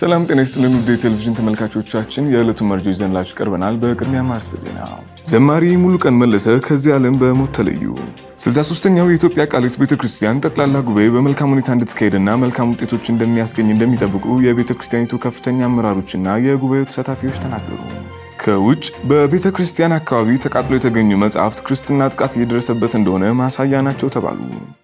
ሰላም ጤና ይስጥልን ውድ የቴሌቪዥን ተመልካቾቻችን የዕለቱን መርጆ ይዘንላችሁ ቀርበናል። በቅድሚያ ማርስተ ዜና። ዘማሪ ሙሉቀን መለሰ ከዚህ ዓለም በሞት ተለዩ። 63ኛው የኢትዮጵያ ቃልዮት ቤተ ክርስቲያን ጠቅላላ ጉባኤ በመልካም ሁኔታ እንድትካሄድና መልካም ውጤቶች እንደሚያስገኝ እንደሚጠብቁ የቤተ ክርስቲያኒቱ ከፍተኛ አመራሮችና የጉባኤው ተሳታፊዎች ተናገሩ። ከውጭ በቤተ ክርስቲያን አካባቢ ተቃጥሎ የተገኙ መጽሐፍት ክርስትና ጥቃት እየደረሰበት እንደሆነ ማሳያ ናቸው ተባሉ።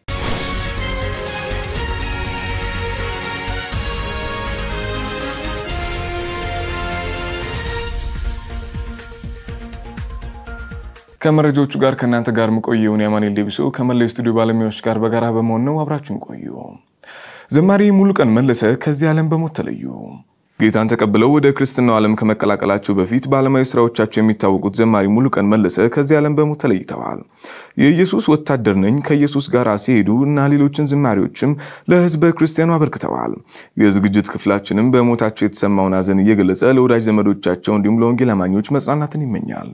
ከመረጃዎቹ ጋር ከእናንተ ጋር መቆየውን የማኔል ዴቢሶ ከመላው ስቱዲዮ ባለሙያዎች ጋር በጋራ በመሆን ነው። አብራችሁን ቆዩ። ዘማሪ ሙሉቀን መለሰ ከዚህ ዓለም በሞት ተለዩ። ጌታን ተቀብለው ወደ ክርስትናው ዓለም ከመቀላቀላቸው በፊት በዓለማዊ ስራዎቻቸው የሚታወቁት ዘማሪ ሙሉቀን መለሰ ከዚህ ዓለም በሞት ተለይተዋል። የኢየሱስ ወታደር ነኝ፣ ከኢየሱስ ጋር ሲሄዱ እና ሌሎችን ዝማሬዎችም ለሕዝበ ክርስቲያኑ አበርክተዋል። የዝግጅት ክፍላችንም በሞታቸው የተሰማውን ሐዘን እየገለጸ ለወዳጅ ዘመዶቻቸው እንዲሁም ለወንጌል አማኞች መጽናናትን ይመኛል።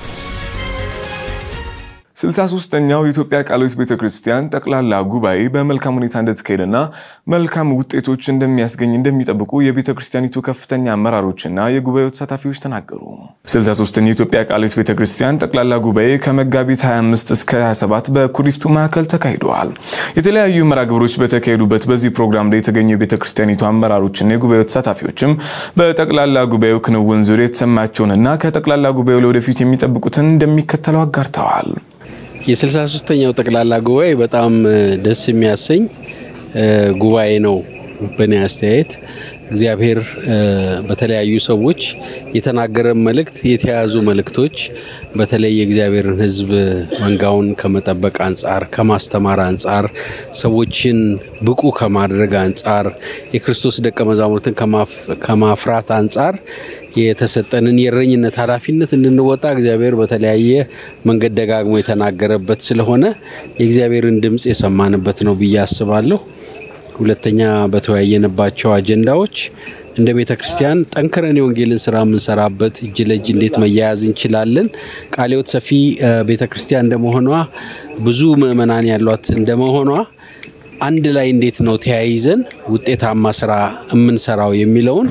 63ኛው የኢትዮጵያ ቃልዮት ቤተ ክርስቲያን ጠቅላላ ጉባኤ በመልካም ሁኔታ እንደተካሄደና መልካም ውጤቶች እንደሚያስገኝ እንደሚጠብቁ የቤተ ክርስቲያኒቱ ከፍተኛ አመራሮችና የጉባኤው ተሳታፊዎች ተናገሩ። 63ኛው የኢትዮጵያ ቃልዮት ቤተ ክርስቲያን ጠቅላላ ጉባኤ ከመጋቢት 25 እስከ 27 በኩሪፍቱ ማዕከል ተካሂደዋል። የተለያዩ መርሃ ግብሮች በተካሄዱበት በዚህ ፕሮግራም ላይ የተገኙ የቤተ ክርስቲያኒቱ አመራሮችና የጉባኤው ተሳታፊዎችም በጠቅላላ ጉባኤው ክንውን ዙሪያ የተሰማቸውንና ከጠቅላላ ጉባኤው ለወደፊት የሚጠብቁትን እንደሚከተለው አጋርተዋል። የስልሳ ሶስተኛው ጠቅላላ ጉባኤ በጣም ደስ የሚያሰኝ ጉባኤ ነው። በእኔ አስተያየት እግዚአብሔር በተለያዩ ሰዎች የተናገረ መልእክት፣ የተያዙ መልእክቶች በተለይ የእግዚአብሔርን ሕዝብ መንጋውን ከመጠበቅ አንጻር፣ ከማስተማር አንጻር፣ ሰዎችን ብቁ ከማድረግ አንጻር፣ የክርስቶስ ደቀ መዛሙርትን ከማፍራት አንጻር የተሰጠንን የእረኝነት ኃላፊነት እንድንወጣ እግዚአብሔር በተለያየ መንገድ ደጋግሞ የተናገረበት ስለሆነ የእግዚአብሔርን ድምፅ የሰማንበት ነው ብዬ አስባለሁ። ሁለተኛ በተወያየንባቸው አጀንዳዎች እንደ ቤተ ክርስቲያን ጠንክረን የወንጌልን ስራ የምንሰራበት እጅ ለእጅ እንዴት መያያዝ እንችላለን፣ ቃልዮት ሰፊ ቤተ ክርስቲያን እንደመሆኗ ብዙ ምዕመናን ያሏት እንደመሆኗ አንድ ላይ እንዴት ነው ተያይዘን ውጤታማ ስራ የምንሰራው የሚለውን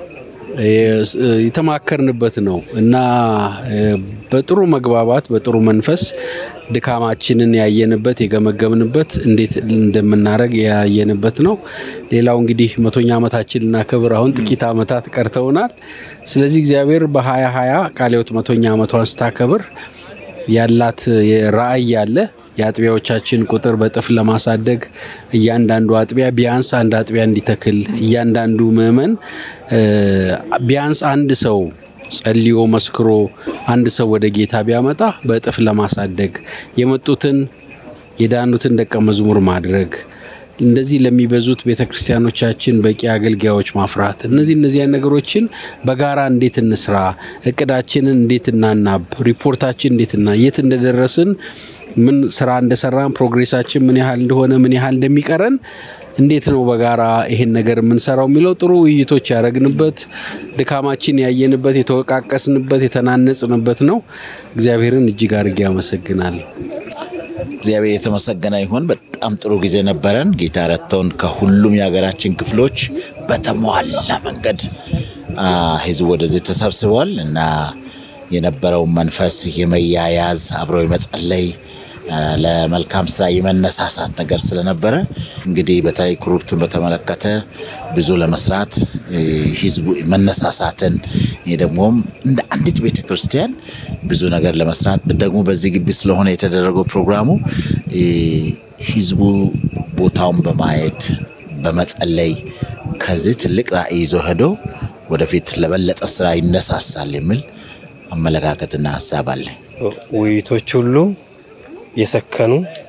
የተማከርንበት ነው እና በጥሩ መግባባት በጥሩ መንፈስ ድካማችንን ያየንበት የገመገምንበት እንዴት እንደምናደርግ ያየንበት ነው። ሌላው እንግዲህ መቶኛ ዓመታችን ልናከብር አሁን ጥቂት ዓመታት ቀርተውናል። ስለዚህ እግዚአብሔር በሀያ ሀያ ቃልዮት መቶኛ ዓመቷን ስታከብር ያላት ራዕይ ያለ የአጥቢያዎቻችን ቁጥር በጥፍ ለማሳደግ እያንዳንዱ አጥቢያ ቢያንስ አንድ አጥቢያ እንዲተክል እያንዳንዱ ምዕመን ቢያንስ አንድ ሰው ጸልዮ መስክሮ አንድ ሰው ወደ ጌታ ቢያመጣ በእጥፍ ለማሳደግ የመጡትን የዳኑትን ደቀ መዝሙር ማድረግ እንደዚህ ለሚበዙት ቤተ ክርስቲያኖቻችን በቂ አገልጋዮች ማፍራት እነዚህ እነዚያን ነገሮችን በጋራ እንዴት እንስራ፣ እቅዳችንን እንዴት እናናብ፣ ሪፖርታችን እንዴት እና የት እንደደረስን ምን ስራ እንደሰራን ፕሮግሬሳችን ምን ያህል እንደሆነ ምን ያህል እንደሚቀረን እንዴት ነው በጋራ ይሄን ነገር የምንሰራው የሚለው ጥሩ ውይይቶች ያደረግንበት ድካማችን ያየንበት የተወቃቀስንበት የተናነጽንበት ነው። እግዚአብሔርን እጅግ አድርጌ አመሰግናለሁ። እግዚአብሔር የተመሰገነ ይሁን። በጣም ጥሩ ጊዜ ነበረን። ጌታ ረድቶን ከሁሉም የሀገራችን ክፍሎች በተሟላ መንገድ ህዝቡ ወደዚህ ተሰብስቧል እና የነበረው መንፈስ የመያያዝ አብሮ የመጸለይ ለመልካም ስራ የመነሳሳት ነገር ስለነበረ እንግዲህ በተለይ ኩሪፍቱን በተመለከተ ብዙ ለመስራት ህዝቡ መነሳሳትን ደግሞም እንደ አንዲት ቤተ ክርስቲያን ብዙ ነገር ለመስራት ደግሞ በዚህ ግቢ ስለሆነ የተደረገው ፕሮግራሙ ህዝቡ ቦታውን በማየት በመጸለይ ከዚህ ትልቅ ራዕይ ይዞ ሄዶ ወደፊት ለበለጠ ስራ ይነሳሳል የሚል አመለካከትና ሀሳብ አለኝ። ውይይቶች ሁሉ የሰከኑ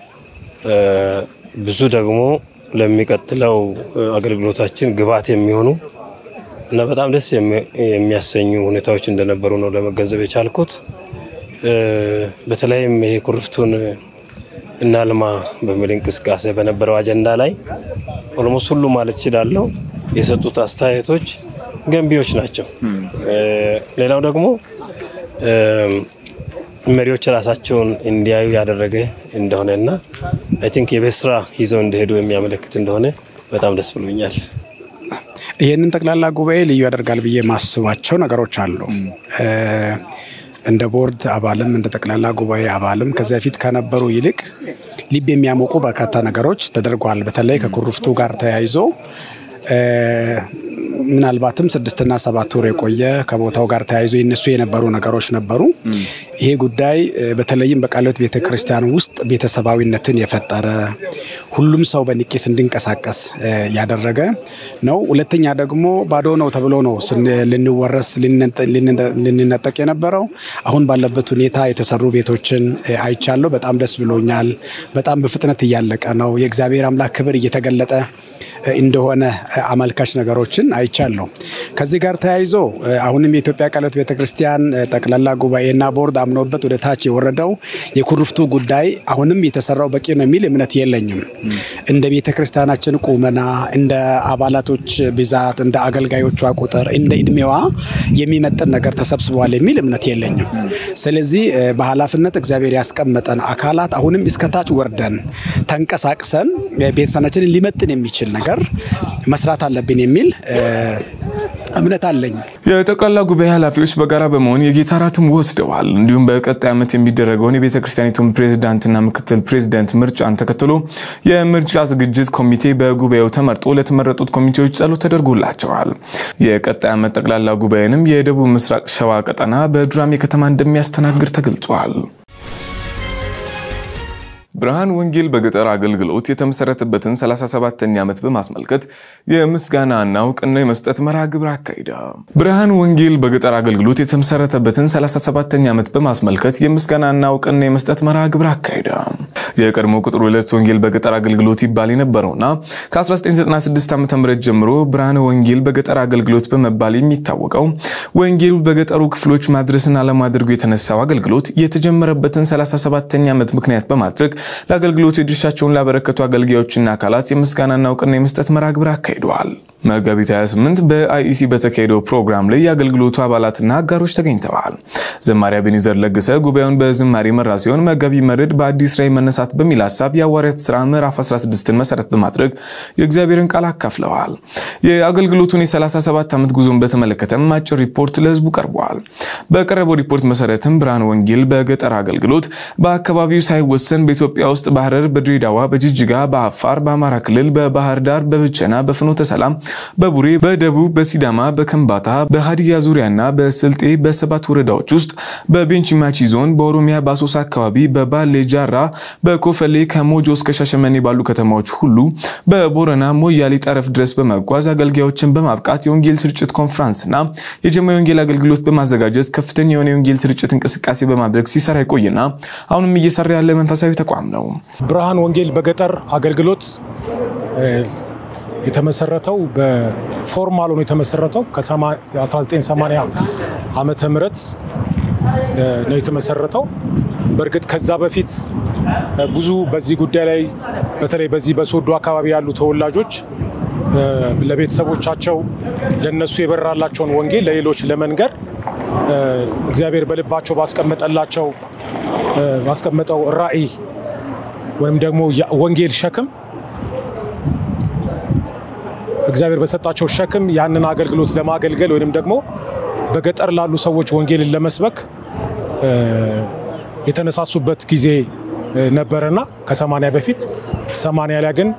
ብዙ ደግሞ ለሚቀጥለው አገልግሎታችን ግብዓት የሚሆኑ እና በጣም ደስ የሚያሰኙ ሁኔታዎች እንደነበሩ ነው ለመገንዘብ የቻልኩት። በተለይም ይሄ ኩሪፍቱን እናልማ በሚል እንቅስቃሴ በነበረው አጀንዳ ላይ ኦልሞስት ሁሉ ማለት እችላለሁ የሰጡት አስተያየቶች ገንቢዎች ናቸው። ሌላው ደግሞ መሪዎች ራሳቸውን እንዲያዩ ያደረገ እንደሆነ እና አይ ቲንክ የቤት ስራ ይዘው እንደሄዱ የሚያመለክት እንደሆነ በጣም ደስ ብሎኛል። ይህንን ጠቅላላ ጉባኤ ልዩ ያደርጋል ብዬ የማስባቸው ነገሮች አሉ። እንደ ቦርድ አባልም እንደ ጠቅላላ ጉባኤ አባልም ከዚያ በፊት ከነበሩ ይልቅ ልብ የሚያሞቁ በርካታ ነገሮች ተደርጓል። በተለይ ከኩርፍቱ ጋር ተያይዞ ምናልባትም ስድስትና ሰባት ወር የቆየ ከቦታው ጋር ተያይዞ ይነሱ የነበሩ ነገሮች ነበሩ። ይሄ ጉዳይ በተለይም በቃለ ሕይወት ቤተ ክርስቲያን ውስጥ ቤተሰባዊነትን የፈጠረ ሁሉም ሰው በንቂስ እንዲንቀሳቀስ ያደረገ ነው። ሁለተኛ ደግሞ ባዶ ነው ተብሎ ነው ልንወረስ ልንነጠቅ የነበረው። አሁን ባለበት ሁኔታ የተሰሩ ቤቶችን አይቻለሁ። በጣም ደስ ብሎኛል። በጣም በፍጥነት እያለቀ ነው። የእግዚአብሔር አምላክ ክብር እየተገለጠ እንደሆነ አመልካች ነገሮችን አይቻለሁ። ከዚህ ጋር ተያይዞ አሁንም የኢትዮጵያ ቃለ ሕይወት ቤተክርስቲያን ጠቅላላ ጉባኤና ቦርድ አምኖበት ወደ ታች የወረደው የኩርፍቱ ጉዳይ አሁንም የተሰራው በቂ ነው የሚል እምነት የለኝም። እንደ ቤተክርስቲያናችን ቁመና፣ እንደ አባላቶች ብዛት፣ እንደ አገልጋዮቿ ቁጥር፣ እንደ እድሜዋ የሚመጥን ነገር ተሰብስበዋል የሚል እምነት የለኝም። ስለዚህ በኃላፊነት እግዚአብሔር ያስቀመጠን አካላት አሁንም እስከታች ወርደን ተንቀሳቅሰን ቤተሰናችንን ሊመጥን የሚችል ነገር መስራት አለብን የሚል እምነት አለኝ። የጠቅላላ ጉባኤ ኃላፊዎች በጋራ በመሆን የጌታ እራትም ወስደዋል። እንዲሁም በቀጣይ ዓመት የሚደረገውን የቤተ ክርስቲያኒቱን ፕሬዝዳንትና ምክትል ፕሬዝዳንት ምርጫን ተከትሎ የምርጫ ዝግጅት ኮሚቴ በጉባኤው ተመርጦ ለተመረጡት ኮሚቴዎች ጸሎት ተደርጎላቸዋል። የቀጣይ ዓመት ጠቅላላ ጉባኤንም የደቡብ ምስራቅ ሸዋ ቀጠና በዱራሜ ከተማ እንደሚያስተናግድ ተገልጿል። ብርሃን ወንጌል በገጠር አገልግሎት የተመሰረተበትን 37ኛ ዓመት በማስመልከት የምስጋናና እውቅና የመስጠት መርሃ ግብር አካሂደ። ብርሃን ወንጌል በገጠር አገልግሎት የተመሰረተበትን 37ኛ ዓመት በማስመልከት የምስጋናና እውቅና የመስጠት መርሃ ግብር አካሂደ። የቀድሞ ቁጥር ሁለት ወንጌል በገጠር አገልግሎት ይባል የነበረውና ከ1996 ዓ ም ጀምሮ ብርሃን ወንጌል በገጠር አገልግሎት በመባል የሚታወቀው ወንጌሉ በገጠሩ ክፍሎች ማድረስን አለማድረጉ የተነሳው አገልግሎት የተጀመረበትን 37ኛ ዓመት ምክንያት በማድረግ ለአገልግሎቱ የድርሻቸውን ላበረከቱ አገልጋዮችና አካላት የምስጋናና እውቅና የመስጠት መርሃ ግብር አካሂደዋል። መጋቢት 28 በአይኢሲ በተካሄደው ፕሮግራም ላይ የአገልግሎቱ አባላትና አጋሮች ተገኝተዋል። ዘማሪ አቤኔዘር ለገሰ ጉባኤውን በዝማሬ መራ ሲሆን መጋቢ መርድ በአዲስ ራዕይ መነሳት በሚል ሀሳብ የሐዋርያት ሥራ ምዕራፍ 16ን መሰረት በማድረግ የእግዚአብሔርን ቃል አካፍለዋል። የአገልግሎቱን የ37 ዓመት ጉዞን በተመለከተም አጭር ሪፖርት ለሕዝቡ ቀርበዋል። በቀረበው ሪፖርት መሰረትም ብርሃን ወንጌል በገጠር አገልግሎት በአካባቢው ሳይወሰን በኢትዮጵያ ውስጥ በሐረር፣ በድሬዳዋ፣ በጅጅጋ፣ በአፋር፣ በአማራ ክልል፣ በባህር ዳር፣ በብቸና፣ በፍኖተ ሰላም፣ በቡሬ፣ በደቡብ፣ በሲዳማ፣ በከምባታ፣ በሀዲያ ዙሪያና በስልጤ በሰባት ወረዳዎች ውስጥ በቤንች ማቺ ዞን፣ በኦሮሚያ በአሶሳ አካባቢ፣ በባሌ ጃራ፣ በኮፈሌ ከሞጆ እስከ ሻሸመኔ ባሉ ከተማዎች ሁሉ በቦረና ሞያሌ ጠረፍ ድረስ በመጓዝ አገልጋዮችን በማብቃት የወንጌል ስርጭት ኮንፍራንስና የጀማ የወንጌል አገልግሎት በማዘጋጀት ከፍተኛ የሆነ የወንጌል ስርጭት እንቅስቃሴ በማድረግ ሲሰራ ይቆይና አሁንም እየሰራ ያለ መንፈሳዊ ተቋም ነው። ብርሃን ወንጌል በገጠር አገልግሎት የተመሰረተው በፎርማል ሆኖ የተመሰረተው ከ1980 ዓመተ ምህረት ነው የተመሰረተው። በእርግጥ ከዛ በፊት ብዙ በዚህ ጉዳይ ላይ በተለይ በዚህ በሶዶ አካባቢ ያሉ ተወላጆች ለቤተሰቦቻቸው ለነሱ የበራላቸውን ወንጌል ለሌሎች ለመንገር እግዚአብሔር በልባቸው ባስቀመጠላቸው ባስቀመጠው ራዕይ ወይም ደግሞ ወንጌል ሸክም እግዚአብሔር በሰጣቸው ሸክም ያንን አገልግሎት ለማገልገል ወይም ደግሞ በገጠር ላሉ ሰዎች ወንጌልን ለመስበክ የተነሳሱበት ጊዜ ነበረና ከሰማንያ በፊት ሰማንያ ላይ ግን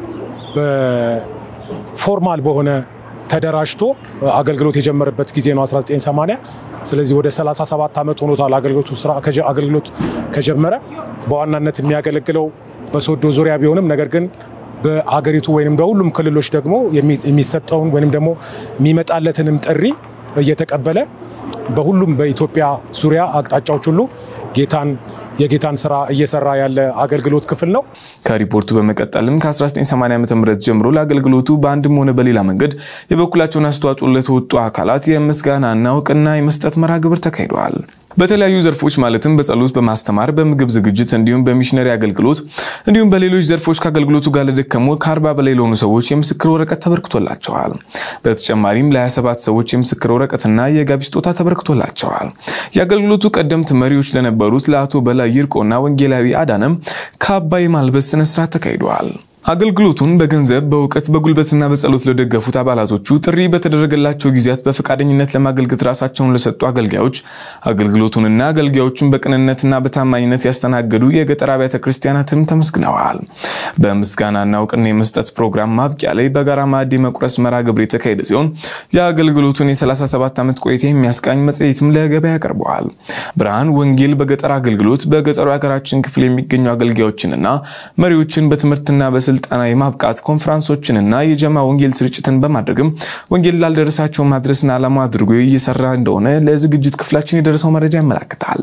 በፎርማል በሆነ ተደራጅቶ አገልግሎት የጀመረበት ጊዜ ነው 1980። ስለዚህ ወደ 37 ዓመት ሆኖታል አገልግሎቱ ስራ አገልግሎት ከጀመረ። በዋናነት የሚያገለግለው በሶዶ ዙሪያ ቢሆንም ነገር ግን በሀገሪቱ ወይም በሁሉም ክልሎች ደግሞ የሚሰጠውን ወይም ደግሞ የሚመጣለትንም ጥሪ እየተቀበለ በሁሉም በኢትዮጵያ ዙሪያ አቅጣጫዎች ሁሉ ጌታን የጌታን ስራ እየሰራ ያለ አገልግሎት ክፍል ነው። ከሪፖርቱ በመቀጠልም ከ1980 ዓ ም ጀምሮ ለአገልግሎቱ በአንድም ሆነ በሌላ መንገድ የበኩላቸውን አስተዋጽኦ ለተወጡ አካላት የምስጋናና እውቅና የመስጠት መርሃ ግብር ተካሂደዋል። በተለያዩ ዘርፎች ማለትም በጸሎት፣ በማስተማር፣ በምግብ ዝግጅት እንዲሁም በሚሽነሪ አገልግሎት እንዲሁም በሌሎች ዘርፎች ከአገልግሎቱ ጋር ለደከሙ ከአርባ በላይ ለሆኑ ሰዎች የምስክር ወረቀት ተበርክቶላቸዋል። በተጨማሪም ለ27 ሰዎች የምስክር ወረቀትና የጋቢ ስጦታ ተበርክቶላቸዋል። የአገልግሎቱ ቀደምት መሪዎች ለነበሩት ለአቶ በላይ ይርቆና ወንጌላዊ አዳነም ካባ የማልበስ ስነስርዓት ተካሂደዋል። አገልግሎቱን በገንዘብ በእውቀት በጉልበትና በጸሎት ለደገፉት አባላቶቹ ጥሪ በተደረገላቸው ጊዜያት በፈቃደኝነት ለማገልገል ራሳቸውን ለሰጡ አገልጋዮች አገልግሎቱንና አገልጋዮቹን በቅንነትና በታማኝነት ያስተናገዱ የገጠር አብያተ ክርስቲያናትም ተመስግነዋል። በምስጋናና እውቅና የመስጠት ፕሮግራም ማብቂያ ላይ በጋራ ማዕድ መቁረስ መርሃ ግብር የተካሄደ ሲሆን የአገልግሎቱን የ37 ዓመት ቆይታ የሚያስቃኝ መጽሔትም ለገበያ ቀርበዋል። ብርሃን ወንጌል በገጠር አገልግሎት በገጠሩ የሀገራችን ክፍል የሚገኙ አገልጋዮችንና መሪዎችን በትምህርትና በ ስልጠና የማብቃት ኮንፈረንሶችንና የጀማ ወንጌል ስርጭትን በማድረግም ወንጌል ላልደረሳቸው ማድረስን ዓላማ አድርጎ እየሰራ እንደሆነ ለዝግጅት ክፍላችን የደረሰው መረጃ ያመላክታል።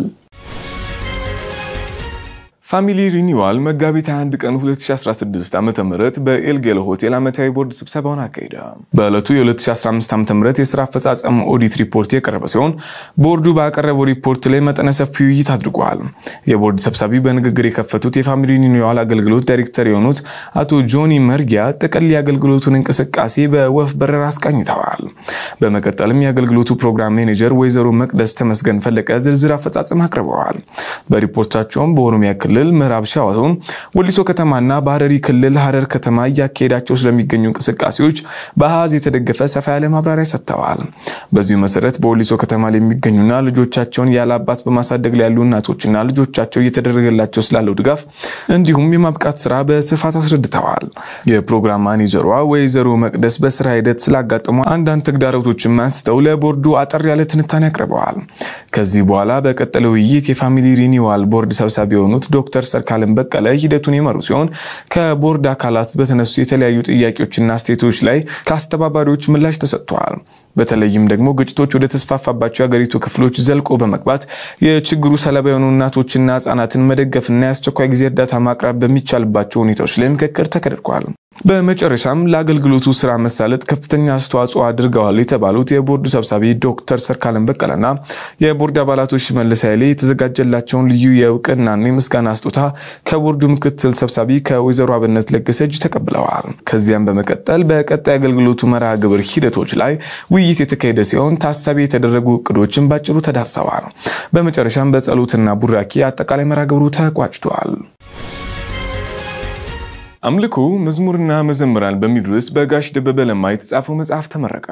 ፋሚሊ ሪኒዋል መጋቢት 21 ቀን 2016 ዓ ም በኤልጌሎ ሆቴል ዓመታዊ ቦርድ ስብሰባውን አካሄደ። በዕለቱ የ2015 ዓ ም የስራ አፈጻጸም ኦዲት ሪፖርት የቀረበ ሲሆን ቦርዱ ባቀረበው ሪፖርት ላይ መጠነ ሰፊ ውይይት አድርጓል። የቦርድ ሰብሳቢ በንግግር የከፈቱት የፋሚሊ ሪኒዋል አገልግሎት ዳይሬክተር የሆኑት አቶ ጆኒ መርጊያ ጥቅል የአገልግሎቱን እንቅስቃሴ በወፍ በረር አስቃኝተዋል። በመቀጠልም የአገልግሎቱ ፕሮግራም ሜኔጀር ወይዘሮ መቅደስ ተመስገን ፈለቀ ዝርዝር አፈጻጸም አቅርበዋል። በሪፖርታቸውም በኦሮሚያ ክልል ክልል ምዕራብ ሸዋ ዞን ወሊሶ ከተማና በሐረሪ ክልል ሐረር ከተማ እያካሄዳቸው ስለሚገኙ እንቅስቃሴዎች በአሃዝ የተደገፈ ሰፋ ያለ ማብራሪያ ሰጥተዋል። በዚሁ መሰረት በወሊሶ ከተማ ላይ የሚገኙና ልጆቻቸውን ያለ አባት በማሳደግ ላይ ያሉ እናቶችና ልጆቻቸው እየተደረገላቸው ስላለው ድጋፍ እንዲሁም የማብቃት ስራ በስፋት አስረድተዋል። የፕሮግራም ማኔጀሯ ወይዘሮ መቅደስ በስራ ሂደት ስላጋጠሙ አንዳንድ ተግዳሮቶችን አንስተው ለቦርዱ አጠር ያለ ትንታኔ አቅርበዋል። ከዚህ በኋላ በቀጠለ ውይይት የፋሚሊ ሪኒዋል ቦርድ ሰብሳቢ የሆኑት ዶክተር ሰርካለም በቀለ ሂደቱን የመሩ ሲሆን ከቦርድ አካላት በተነሱ የተለያዩ ጥያቄዎችና አስተያየቶች ላይ ከአስተባባሪዎች ምላሽ ተሰጥተዋል። በተለይም ደግሞ ግጭቶች ወደ ተስፋፋባቸው የሀገሪቱ ክፍሎች ዘልቆ በመግባት የችግሩ ሰለባ የሆኑ እናቶችና ህጻናትን መደገፍና የአስቸኳይ ጊዜ እርዳታ ማቅረብ በሚቻልባቸው ሁኔታዎች ላይ ምክክር ተካሂዷል። በመጨረሻም ለአገልግሎቱ ስራ መሳለጥ ከፍተኛ አስተዋጽኦ አድርገዋል የተባሉት የቦርዱ ሰብሳቢ ዶክተር ሰርካለም በቀለና የቦርድ አባላቶች ሽመልስ ኃይሌ የተዘጋጀላቸውን ልዩ የእውቅናና የምስጋና ስጦታ ከቦርዱ ምክትል ሰብሳቢ ከወይዘሮ አብነት ለገሰ እጅ ተቀብለዋል። ከዚያም በመቀጠል በቀጣይ አገልግሎቱ መርሃ ግብር ሂደቶች ላይ ውይይት የተካሄደ ሲሆን ታሳቢ የተደረጉ እቅዶችን ባጭሩ ተዳሰዋል። በመጨረሻም በጸሎትና ቡራኪ አጠቃላይ መርሃ ግብሩ ተቋጭቷል። አምልኮ መዝሙርና መዘምራን በሚል ርዕስ በጋሽ ደበበ ለማ የተጻፈው መጽሐፍ ተመረቀ።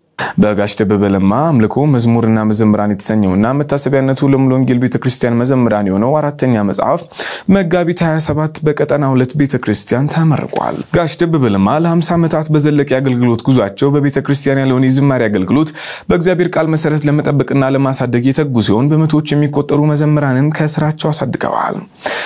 በጋሽ ደበበ ለማ አምልኮ መዝሙርና መዘምራን የተሰኘውና መታሰቢያነቱ ለሙሉ ወንጌል ቤተክርስቲያን መዘምራን የሆነው አራተኛ መጽሐፍ መጋቢት 27 በቀጠና ሁለት ቤተክርስቲያን ተመርቋል። ጋሽ ደበበ ለማ ለ50 ዓመታት በዘለቀ የአገልግሎት ጉዟቸው በቤተክርስቲያን ያለውን የዝማሬ አገልግሎት በእግዚአብሔር ቃል መሰረት ለመጠበቅና ለማሳደግ የተጉ ሲሆን በመቶዎች የሚቆጠሩ መዘምራንን ከስራቸው አሳድገዋል።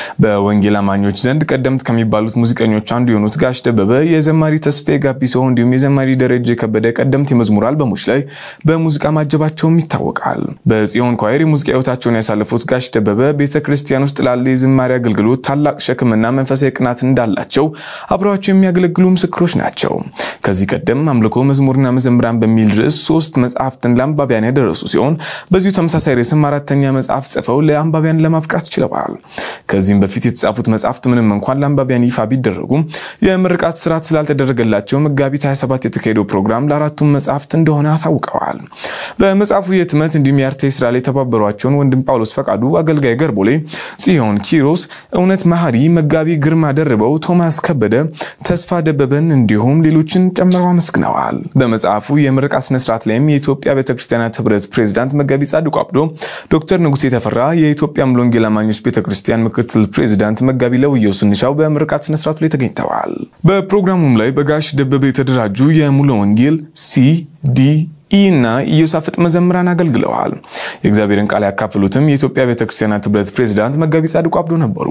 በወንጌል አማኞች ዘንድ ቀደምት ከሚባሉት ሙዚቀኞች አንዱ የሆኑት ጋሽ ደበበ የዘማሪ ተስፋዬ ጋቢሶ እንዲሁም የዘማሪ ደረጀ የከበደ ቀደምት የመዝሙር አልበሞች ላይ በሙዚቃ ማጀባቸውም ይታወቃል። በጽዮን ኳየር የሙዚቃ ህይወታቸውን ያሳለፉት ጋሽ ደበበ ቤተ ክርስቲያን ውስጥ ላለ የዝማሬ አገልግሎት ታላቅ ሸክምና መንፈሳዊ ቅናት እንዳላቸው አብረዋቸው የሚያገለግሉ ምስክሮች ናቸው። ከዚህ ቀደም አምልኮ መዝሙርና መዘምራን በሚል ርዕስ ሶስት መጽሐፍትን ለአንባቢያን ያደረሱ ሲሆን በዚሁ ተመሳሳይ ርዕስም አራተኛ መጽሐፍ ጽፈው ለአንባቢያን ለማብቃት ችለዋል። ከዚህም በፊት የተጻፉት መጽሐፍት ምንም እንኳን ለአንባቢያን ይፋ ቢደረጉም የምርቃት ስርዓት ስላልተደረገላቸው መጋቢት 27 የተካሄደው ፕሮግራም ለአራቱም መጽሐፍት እንደሆነ አሳውቀዋል። በመጽሐፉ የህትመት እንዲሁም የአርቴ ስራ ላይ የተባበሯቸውን ወንድም ጳውሎስ ፈቃዱ፣ አገልጋይ ገርቦሌ፣ ጽዮን ኪሮስ፣ እውነት መሀሪ፣ መጋቢ ግርማ ደርበው፣ ቶማስ ከበደ፣ ተስፋ ደበበን እንዲሁም ሌሎችን ጨምረው አመስግነዋል። በመጽሐፉ የምርቃት ስነስርዓት ላይም የኢትዮጵያ ቤተክርስቲያናት ህብረት ፕሬዚዳንት መጋቢ ጻድቁ አብዶ፣ ዶክተር ንጉሴ ተፈራ፣ የኢትዮጵያ ሙሉ ወንጌል አማኞች ቤተክርስቲያን ምክትል ፕሬዚዳንት መጋቢ ለውየው ስንሻው በምርቃት ስነስርዓቱ ላይ ተገኝተዋል። በፕሮግራሙም ላይ በጋሽ ደበበ የተደራጁ የሙሉ ወንጌል ሲ ዲ ኢ እና ኢዮሳፍጥ መዘምራን አገልግለዋል። የእግዚአብሔርን ቃል ያካፈሉትም የኢትዮጵያ ቤተክርስቲያናት ህብረት ፕሬዚዳንት መጋቢ ጻድቁ አብዶ ነበሩ።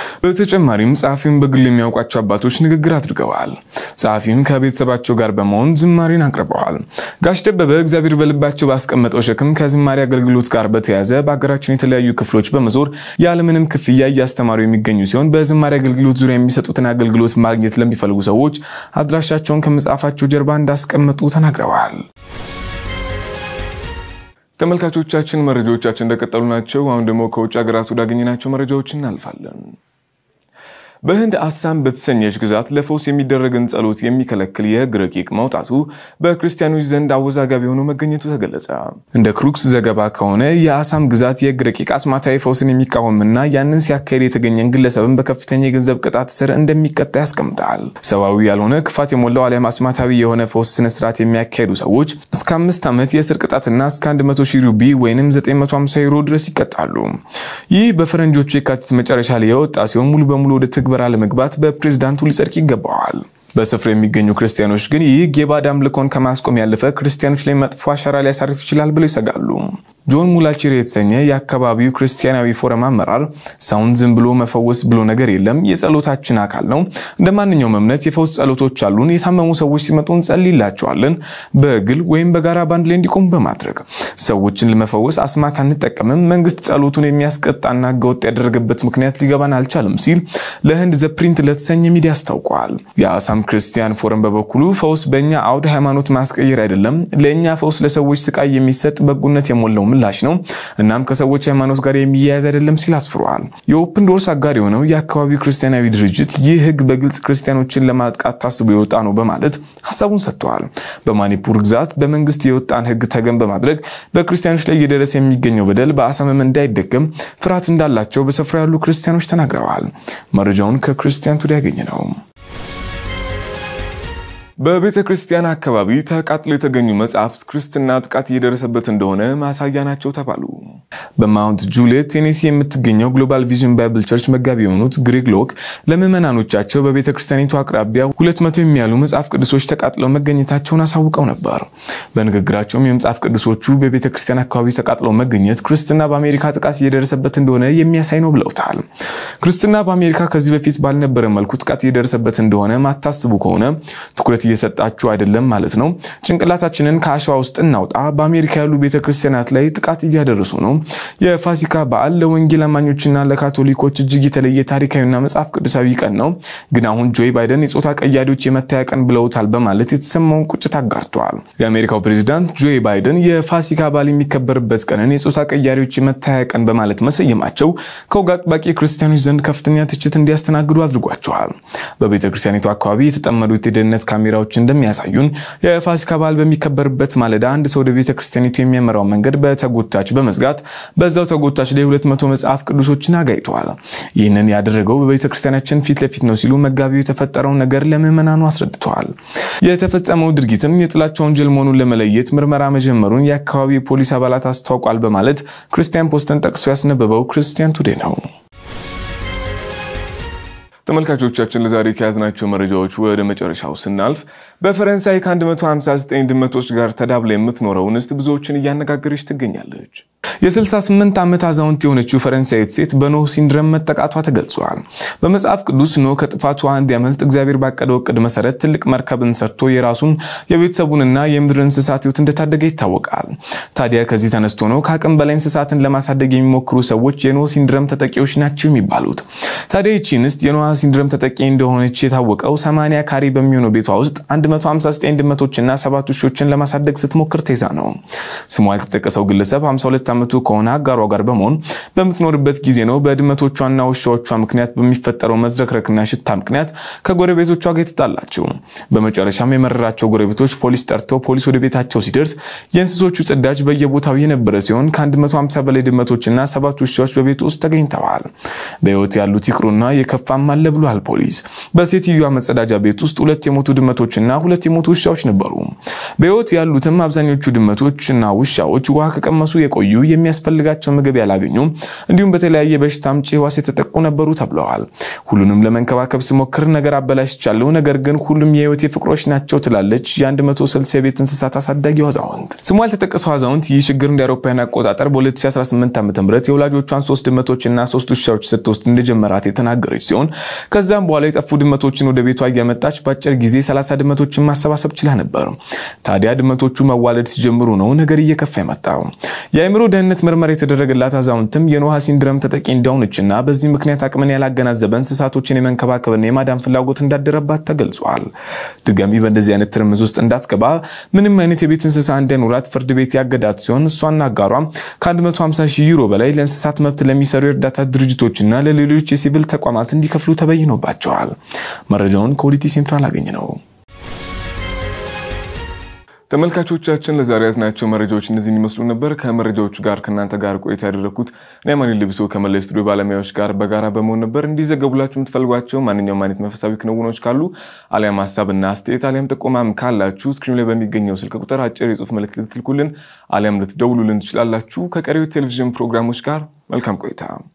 በተጨማሪም ጸሐፊውን በግል የሚያውቋቸው አባቶች ንግግር አድርገዋል። ጸሐፊውን ከቤተሰባቸው ጋር በመሆን ዝማሬን አቅርበዋል። ጋሽ ደበበ እግዚአብሔር በልባቸው ባስቀመጠው ሸክም ከዝማሬ አገልግሎት ጋር በተያያዘ በሀገራችን የተለያዩ ክፍሎች በመዞር ያለምንም ክፍያ እያስተማሩ የሚገኙ ሲሆን በዝማሬ አገልግሎት ዙሪያ የሚሰጡትን አገልግሎት ማግኘት ለሚፈልጉ ሰዎች አድራሻቸውን ከመጽሐፋቸው ጀርባ እንዳስቀመጡ ተናግረዋል። ተመልካቾቻችን መረጃዎቻችን እንደቀጠሉ ናቸው። አሁን ደግሞ ከውጭ ሀገራት ወዳገኘናቸው መረጃዎች እናልፋለን። በህንድ አሳም በተሰኘች ግዛት ለፈውስ የሚደረግን ጸሎት የሚከለክል የህግ ረቂቅ መውጣቱ በክርስቲያኖች ዘንድ አወዛጋቢ ሆኖ መገኘቱ ተገለጸ። እንደ ክሩክስ ዘገባ ከሆነ የአሳም ግዛት የህግ ረቂቅ አስማታዊ ፈውስን የሚቃወምና ያንን ሲያካሄድ የተገኘን ግለሰብን በከፍተኛ የገንዘብ ቅጣት ስር እንደሚቀጣ ያስቀምጣል። ሰብአዊ ያልሆነ ክፋት የሞላው አሊያም አስማታዊ የሆነ ፈውስ ስነስርዓት የሚያካሄዱ ሰዎች እስከ አምስት ዓመት የእስር ቅጣትና እስከ 100 ሺህ ሩቢ ወይም 950 ዩሮ ድረስ ይቀጣሉ። ይህ በፈረንጆቹ የካቲት መጨረሻ ላይ የወጣ ሲሆን ሙሉ በሙሉ ወደ ትግበራ ለመግባት በፕሬዝዳንቱ ሊጸድቅ ይገባዋል። በስፍራ የሚገኙ ክርስቲያኖች ግን ይህ የባዕድ አምልኮን ከማስቆም ያለፈ ክርስቲያኖች ላይ መጥፎ አሻራ ሊያሳርፍ ይችላል ብለው ይሰጋሉ። ጆን ሙላቺር የተሰኘ የአካባቢው ክርስቲያናዊ ፎረም አመራር ሰውን ዝም ብሎ መፈወስ ብሎ ነገር የለም፣ የጸሎታችን አካል ነው። እንደ ማንኛውም እምነት የፈውስ ጸሎቶች አሉን። የታመሙ ሰዎች ሲመጡ እንጸልይላቸዋለን፣ በግል ወይም በጋራ ባንድ ላይ እንዲቆሙ በማድረግ ሰዎችን ለመፈወስ አስማት አንጠቀምም። መንግስት ጸሎቱን የሚያስቀጣና ህገወጥ ያደረገበት ምክንያት ሊገባን አልቻለም ሲል ለህንድ ዘ ፕሪንት ለተሰኘ ሚዲያ አስታውቋል። የአሳም ክርስቲያን ፎረም በበኩሉ ፈውስ በእኛ አውድ ሃይማኖት ማስቀየር አይደለም፣ ለእኛ ፈውስ ለሰዎች ስቃይ የሚሰጥ በጎነት የሞላው ምላሽ ነው። እናም ከሰዎች ሃይማኖት ጋር የሚያያዝ አይደለም ሲል አስፍሯል። የኦፕን ዶርስ አጋር የሆነው የአካባቢው ክርስቲያናዊ ድርጅት ይህ ህግ በግልጽ ክርስቲያኖችን ለማጥቃት ታስቦ የወጣ ነው በማለት ሀሳቡን ሰጥተዋል። በማኒፑር ግዛት በመንግስት የወጣን ህግ ተገን በማድረግ በክርስቲያኖች ላይ እየደረሰ የሚገኘው በደል በአሳምም እንዳይደገም ፍርሃት እንዳላቸው በስፍራ ያሉ ክርስቲያኖች ተናግረዋል። መረጃውን ከክርስቲያን ቱዴይ ያገኘ ነው። በቤተ ክርስቲያን አካባቢ ተቃጥሎ የተገኙ መጽሐፍት ክርስትና ጥቃት እየደረሰበት እንደሆነ ማሳያ ናቸው ተባሉ። በማውንት ጁሊየት ቴኔሲ የምትገኘው ግሎባል ቪዥን ባይብል ቸርች መጋቢ የሆኑት ግሬግ ሎክ ለምዕመናኖቻቸው በቤተ ክርስቲያኒቱ አቅራቢያ ሁለት መቶ የሚያሉ መጽሐፍ ቅዱሶች ተቃጥለው መገኘታቸውን አሳውቀው ነበር። በንግግራቸውም የመጽሐፍ ቅዱሶቹ በቤተ ክርስቲያን አካባቢ ተቃጥለው መገኘት ክርስትና በአሜሪካ ጥቃት እየደረሰበት እንደሆነ የሚያሳይ ነው ብለውታል። ክርስትና በአሜሪካ ከዚህ በፊት ባልነበረ መልኩ ጥቃት እየደረሰበት እንደሆነ ማታስቡ ከሆነ ትኩረት እየሰጣችሁ አይደለም ማለት ነው። ጭንቅላታችንን ከአሸዋ ውስጥ እናውጣ። በአሜሪካ ያሉ ቤተክርስቲያናት ላይ ጥቃት እያደረሱ ነው። የፋሲካ በዓል ለወንጌል አማኞችና ለካቶሊኮች እጅግ የተለየ ታሪካዊና መጽሐፍ ቅዱሳዊ ቀን ነው። ግን አሁን ጆይ ባይደን የጾታ ቀያዶች የመታያ ቀን ብለውታል በማለት የተሰማውን ቁጭት አጋርተዋል። የአሜሪካው ፕሬዚዳንት ጆይ ባይደን የፋሲካ በዓል የሚከበርበት ቀንን የጾታ ቀያዶች የመታያ ቀን በማለት መሰየማቸው ከወግ አጥባቂ ክርስቲያኖች ዘንድ ከፍተኛ ትችት እንዲያስተናግዱ አድርጓቸዋል። በቤተክርስቲያኒቱ አካባቢ የተጠመዱት የደህንነት ካሜራ ካሜራዎች እንደሚያሳዩን የፋሲካ በዓል በሚከበርበት ማለዳ አንድ ሰው ወደ ቤተ ክርስቲያኒቱ የሚያመራው መንገድ በተጎታች በመዝጋት በዛው ተጎታች ላይ ሁለት መቶ መጽሐፍ ቅዱሶችን አጋይተዋል። ይህንን ያደረገው በቤተ ክርስቲያናችን ፊት ለፊት ነው ሲሉ መጋቢው የተፈጠረውን ነገር ለምዕመናኑ አስረድተዋል። የተፈጸመው ድርጊትም የጥላቻ ወንጀል መሆኑን ለመለየት ምርመራ መጀመሩን የአካባቢው የፖሊስ አባላት አስታውቋል በማለት ክርስቲያን ፖስትን ጠቅሶ ያስነበበው ክርስቲያን ቱዴ ነው። ተመልካቾቻችን ለዛሬ ከያዝናቸው መረጃዎች ወደ መጨረሻው ስናልፍ በፈረንሳይ ከ159 ድመቶች ጋር ተዳብላ የምትኖረው እንስት ብዙዎችን እያነጋገረች ትገኛለች። የ68 ዓመት አዛውንት የሆነችው ፈረንሳዊት ሴት በኖህ ሲንድረም መጠቃቷ ተገልጿል። በመጽሐፍ ቅዱስ ኖህ ከጥፋቱ እንዲያመልጥ እግዚአብሔር ባቀደው እቅድ መሰረት ትልቅ መርከብን ሰርቶ የራሱን የቤተሰቡንና የምድር እንስሳት ሕይወት እንደታደገ ይታወቃል። ታዲያ ከዚህ ተነስቶ ነው ከአቅም በላይ እንስሳትን ለማሳደግ የሚሞክሩ ሰዎች የኖህ ሲንድረም ተጠቂዎች ናቸው የሚባሉት። ታዲያ ይቺ እንስት የኖህ ሲንድረም ተጠቂ እንደሆነች የታወቀው 80 ካሬ በሚሆነው ቤቷ ውስጥ 159 ድመቶችና ሰባት ውሾችን ለማሳደግ ስትሞክር ተይዛ ነው። ስሟ ያልተጠቀሰው ግለሰብ 52 ዓመቱ ከሆነ አጋሯ ጋር በመሆን በምትኖርበት ጊዜ ነው በድመቶቿና ውሻዎቿ ምክንያት በሚፈጠረው መዝረክረክና ሽታ ምክንያት ከጎረቤቶቿ ጋር የተጣላቸው። በመጨረሻም የመረራቸው ጎረቤቶች ፖሊስ ጠርተው ፖሊስ ወደ ቤታቸው ሲደርስ የእንስሶቹ ጽዳጅ በየቦታው የነበረ ሲሆን ከ150 በላይ ድመቶችና ሰባት ውሻዎች በቤቱ ውስጥ ተገኝተዋል። በሕይወት ያሉት ይቅሩና የከፋም አለ ብሏል ፖሊስ። በሴትዮዋ መጸዳጃ ቤት ውስጥ ሁለት የሞቱ ድመቶችና ሁለት የሞቱ ውሻዎች ነበሩ። በሕይወት ያሉትም አብዛኞቹ ድመቶችና ውሻዎች ውሃ ከቀመሱ የቆዩ የሚያስፈልጋቸው ምግብ ያላገኙ እንዲሁም በተለያየ በሽታ አምጪ ሕዋስ የተጠቁ ነበሩ ተብለዋል። ሁሉንም ለመንከባከብ ስሞክር ነገር አበላሽቻለሁ፣ ነገር ግን ሁሉም የህይወቴ ፍቅሮች ናቸው ትላለች የ160 የቤት እንስሳት አሳዳጊው አዛውንት። ስሙ ያልተጠቀሰው አዛውንት ይህ ችግር እንደ አውሮፓውያን አቆጣጠር በ2018 ዓ ም የወላጆቿን ሶስት ድመቶችና ሶስት ውሻዎች ስትወስድ እንደጀመራት የተናገረች ሲሆን ከዛም በኋላ የጠፉ ድመቶችን ወደ ቤቷ እያመጣች በአጭር ጊዜ 30 ድመቶችን ማሰባሰብ ችላ ነበር። ታዲያ ድመቶቹ መዋለድ ሲጀምሩ ነው ነገር እየከፋ የመጣው። የአእምሮ ደህንነት ምርመራ የተደረገላት አዛውንትም የኖሃ ሲንድረም ተጠቂ እንደሆነችና በዚህ ምክንያት አቅምን ያላገናዘበ እንስሳቶችን የመንከባከብና የማዳን ፍላጎት እንዳደረባት ተገልጿል። ድጋሚ በእንደዚህ አይነት ትርምዝ ውስጥ እንዳትገባ ምንም አይነት የቤት እንስሳ እንዳይኖራት ፍርድ ቤት ያገዳት ሲሆን እሷና አጋሯ ከ150 ሺህ ዩሮ በላይ ለእንስሳት መብት ለሚሰሩ የእርዳታ ድርጅቶችና ለሌሎች የሲቪል ተቋማት እንዲከፍሉ ተበይኖባቸዋል። መረጃውን ከኦዲቲ ሴንትራል አገኘ ነው። ተመልካቾቻችን ለዛሬ ያዝናቸው መረጃዎች እነዚህን ይመስሉ ነበር። ከመረጃዎቹ ጋር ከእናንተ ጋር ቆይታ ያደረግኩት እኔ አማኑኤል ልብሶ ከመላ ስቱዲዮ ባለሙያዎች ጋር በጋራ በመሆን ነበር። እንዲዘገቡላችሁ የምትፈልጓቸው ማንኛውም አይነት መንፈሳዊ ክንውኖች ካሉ አሊያም ሀሳብና አስተያየት አሊያም ጥቆማም ካላችሁ ስክሪን ላይ በሚገኘው ስልክ ቁጥር አጭር የጽሁፍ መልእክት ልትልኩልን አሊያም ልትደውሉልን ትችላላችሁ። ከቀሪው ቴሌቪዥን ፕሮግራሞች ጋር መልካም ቆይታ